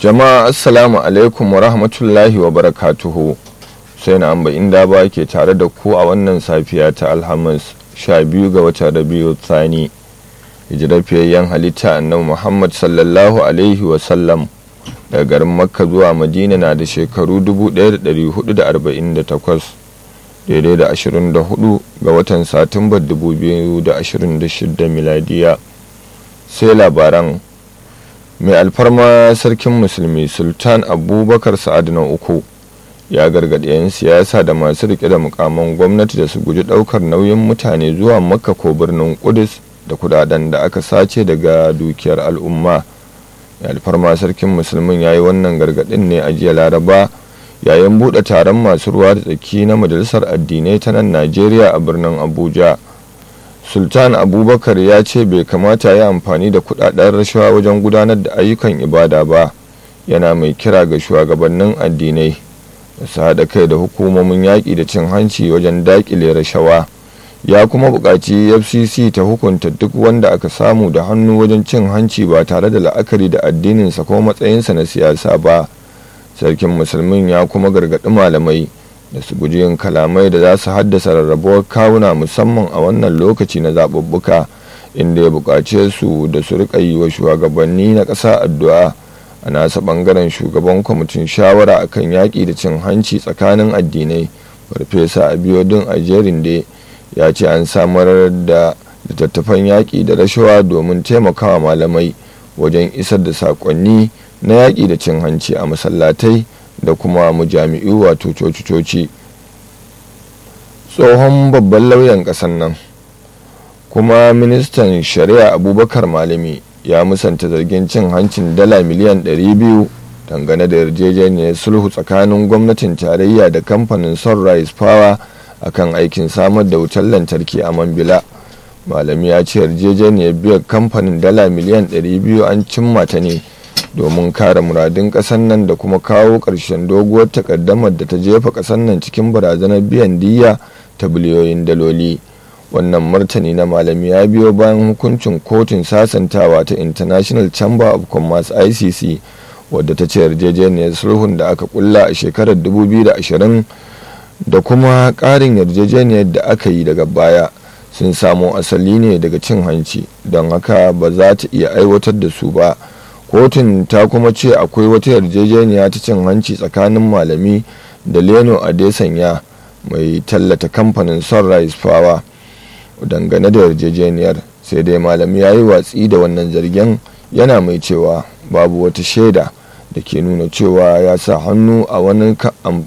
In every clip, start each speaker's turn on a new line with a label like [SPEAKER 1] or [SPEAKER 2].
[SPEAKER 1] jama'a assalamu alaikum wa rahmatullahi wa barakatuhu sai na amba inda ba ke tare da ku a wannan safiya ta alhamis 12 ga watan rabiu tsani hijirafiyayyen halitta annabi muhammad sallallahu alaihi wasallam daga garin makka zuwa madina na da shekaru 1448 daidai da 24 ga watan satumbar 2026 miladiya sai labaran mai alfarma sarkin musulmi sultan abubakar sa'ad na uku ya gargaɗi 'yan siyasa da masu rike da mukaman gwamnati da su guji ɗaukar nauyin mutane zuwa makka ko birnin kudus da kudaden da aka sace daga dukiyar al'umma mai alfarma sarkin musulmin ya yi wannan gargaɗin ne a jiya laraba yayin buɗe taron masu ruwa da tsaki na majalisar addinai ta nan najeriya a birnin abuja sultan abubakar ya ce bai kamata ya amfani da kudaden rashawa wajen gudanar da ayyukan ibada ba yana mai kira ga shugabannin addinai da su haɗa kai da hukumomin yaƙi da cin hanci wajen daƙile rashawa ya kuma buƙaci fcc ta hukunta duk wanda aka samu da hannu wajen cin hanci ba tare da la'akari da addininsa ko matsayinsa na siyasa ba sarkin musulmin ya kuma gargaɗi malamai da su guji yin kalamai da za su haddasa rarrabuwar kawuna musamman a wannan lokaci na zaɓuɓɓuka inda ya buƙace su da su riƙa yi wa shugabanni na ƙasa addu'a a nasa ɓangaren shugaban kwamitin shawara akan yaƙi da cin hanci tsakanin addinai farfesa abiodun ajerin da ya ce an samar da littattafan yaƙi da rashawa domin taimakawa malamai wajen isar da saƙonni na yaƙi da cin hanci a masallatai da kuma mujami'u wato coci-coci tsohon babban lauyan ƙasar nan kuma ministan shari'a abubakar malami ya musanta zargin cin hancin dala miliyan 200 dangane da yarjejeniyar sulhu tsakanin gwamnatin tarayya da kamfanin sunrise power akan aikin samar da wutar lantarki a mambila malami ya ce yarjejeniyar biyar kamfanin dala miliyan 200 an cimma ta ne domin kare muradun ƙasar nan da kuma kawo ƙarshen doguwar takaddamar da ta jefa ƙasar nan cikin barazanar biyan diyya ta biliyoyin daloli wannan martani na malami ya biyo bayan hukuncin kotun sasantawa ta international chamber of commerce icc wadda ta ce yarjejeniyar sulhun da aka kulla a shekarar 2020 da kuma ƙarin yarjejeniyar da aka yi daga baya sun samo asali ne daga cin hanci don haka ba za ta iya aiwatar da su ba kotun ta kuma ce akwai wata yarjejeniya ta cin hanci tsakanin malami da leno adesanya mai tallata kamfanin sunrise power dangane da yarjejeniyar sai dai malami ya yi watsi da wannan zargen yana mai cewa babu wata shaida da ke nuna cewa ya sa hannu a wani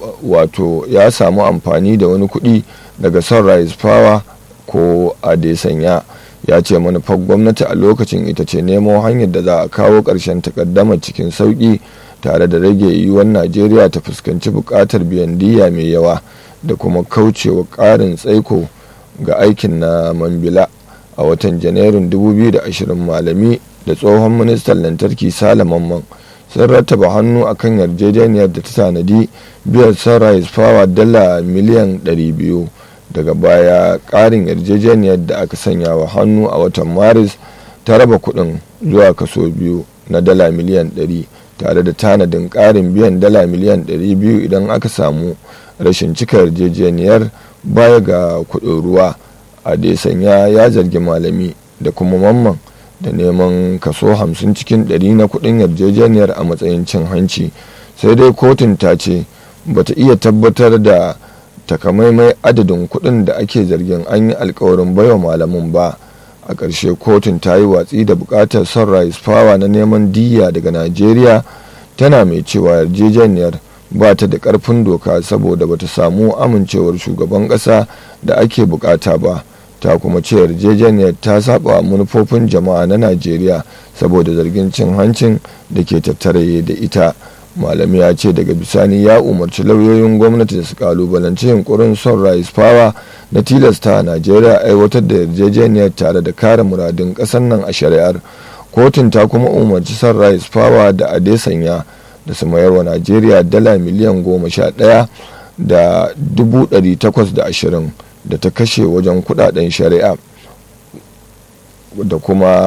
[SPEAKER 1] wato ya samu amfani da wani kuɗi daga sunrise power ko adesanya ya ce manufar gwamnati a lokacin ita ce nemo hanyar da za a kawo ƙarshen takaddamar cikin sauƙi tare da rage yiwuwar najeriya ta fuskanci buƙatar biyan diya mai yawa da kuma kaucewa ƙarin tsaiko ga aikin na mambila a watan janairun 2020 malami da tsohon ministan lantarki salamanman sun rattaba hannu akan yarjejeniyar da ta tanadi biyar sunrise power dala miliyan 200 daga baya ƙarin yarjejeniyar da aka sanya wa hannu a watan maris ta raba kuɗin zuwa kaso biyu na dala miliyan 100 tare da tanadin ƙarin biyan dala miliyan 200 idan aka samu rashin cika yarjejeniyar baya ga kuɗin ruwa a sanya ya zargi malami da kuma mamman da neman kaso 50 cikin 100 na kuɗin yarjejeniyar a matsayin cin hanci sai dai kotun ta ce bata iya tabbatar da takamaimai adadin kuɗin da ake zargin an yi alkawarin baiwa malamin ba a ƙarshe kotun ta yi watsi da buƙatar sunrise power na neman diya daga najeriya tana mai cewa yarjejeniyar ba ta da ƙarfin doka saboda ba ta samu amincewar shugaban ƙasa da ake buƙata ba ta kuma ce yarjejeniyar ta saba manufofin jama'a na najeriya saboda zargin cin hancin da ke tattare da ita malami ya ce daga bisani ya umarci lauyoyin gwamnati da su kalubalanci yunkurin sunrise power na tilasta a najeriya aiwatar da yarjejeniyar tare da kare muradun ƙasar nan a shari'ar kotun ta kuma umarci sunrise power da adesanya da su mayar wa najeriya dala miliyan goma sha ɗaya da dubu ɗari takwas da ashirin da ta kashe wajen kudaden shari'a da kuma